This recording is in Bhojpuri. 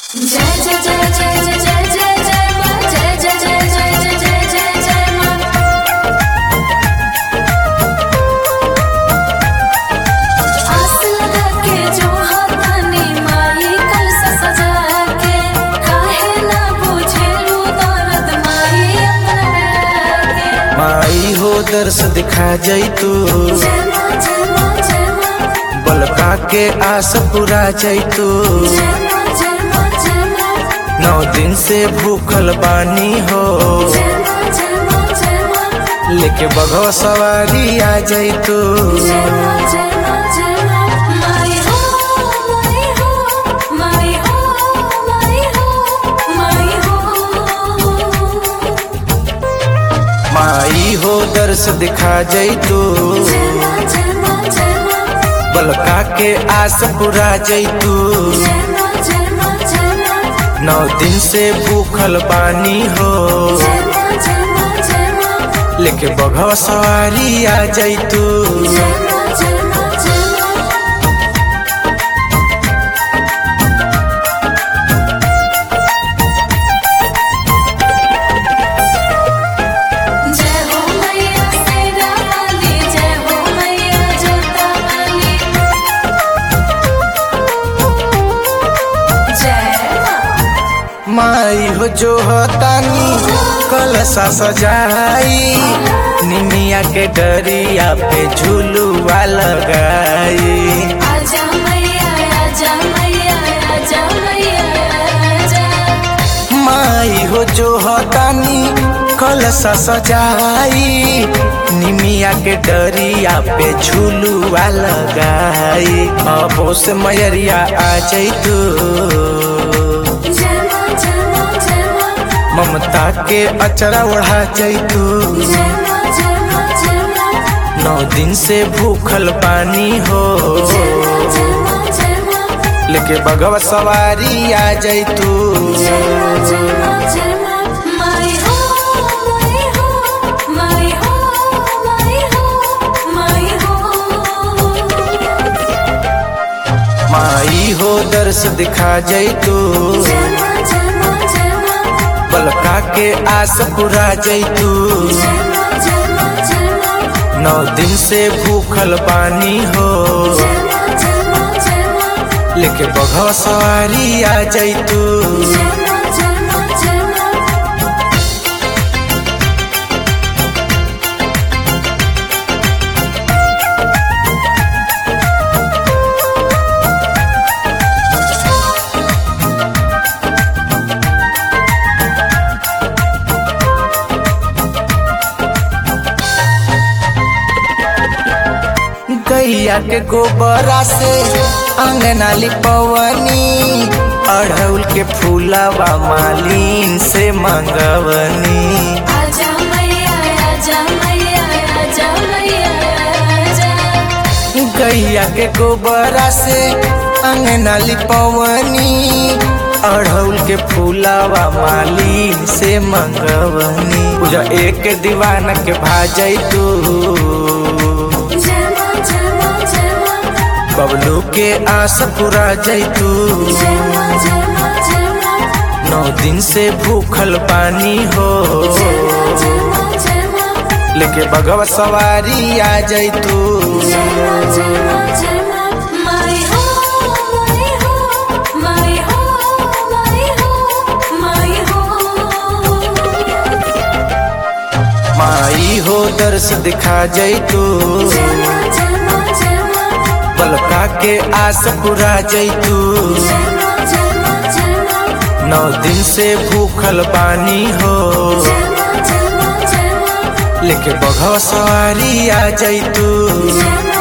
जय जय जय जय जय जय जय जय माँ जय जय जय जय जय जय जय जय माँ आस लगा के जो हाथानी माई कलसा सजा के काहे ना बुझेलू दर्द माई अपना के माई हो दर्श दिखा जई तू जय माँ जय माँ जय माँ बलका के आस पूरा जई तू जय माँ जय माँ जय माँ नौ दिन से भूखल बानी हो जय माँ जय माँ जय माँ लेके बघवा सवारी आ जई तू जय माँ जय माँ जय माँ माई हो माई हो माई हो माई हो माई हो माई हो दर्श दिखा जई तू जय माँ जय माँ जय माँ बलका के आस पूरा जई तू जय माँ जय माँ जय माँ नौ दिन से भूखल बानी हो जय माँ जय माँ जय माँ लेके बघवा सवारी आ जई तू जय माँ जय माँ जय माँ जय हो मैया सेना वाली जय हो मैया जोता वाली जय माँ माई हो जो हतानी कलसा सजाई निमिया के डरिया पे झूलुआ लगाई आजा मैया आजा मैया आजा मैया आजा माई हो जो हतानी कलसा सजाई निमिया के डरिया पे झूलुआ लगाई अबो से मयरिया आ जई तू जय माँ जय माँ जय माँ ममता के अचरा ओढ़ा जई तू जय माँ जय माँ जय माँ नौ दिन से भूखल पानी हो जय माँ जय माँ जय माँ लेके बगवा सवारी आ जाई तू जय माँ जय माँ जय माँ माई हो माई हो माई हो माई हो माई हो माई हो दर्श दिखा जाई तू जय माँ जय माँ जय माँ बलका के आस पूरा जाई तू जय माँ जय माँ जय माँ नौ दिन से भूखल पानी हो जय माँ जय माँ जय माँ लेके बगवा सवारी आ जाई तू जय माँ जय माँ जय माँ गैया के गोबरा से अंगना लिपवनी अढ़ौल के फूलवा मालिन से मंगवनी आजा मैया आजा मैया आजा मैया आजा गैया के गोबरा से अंगना लिपवनी अढ़ौल के फूलवा मालिन से मंगवनी पूजा एक दीवाना के भाजई तू जय माँ जय माँ जय माँ बबलू के आस पूरा जई तू जय माँ जय माँ जय माँ नौ दिन से भूखल पानी हो जय माँ जय माँ जय माँ लेके बगवा सवारी आ जाई तू जय माँ जय माँ जय माँ माई हो माई हो माई हो माई हो माई हो माई हो दर्श दिखा जाई तू जय माँ जय माँ जय माँ बलका के आस पूरा जाई तू जय माँ जय माँ जय माँ नौ दिन से भूखल पानी हो जय माँ जय माँ जय माँ लेके बघवा सवारी आ जाई तू जय माँ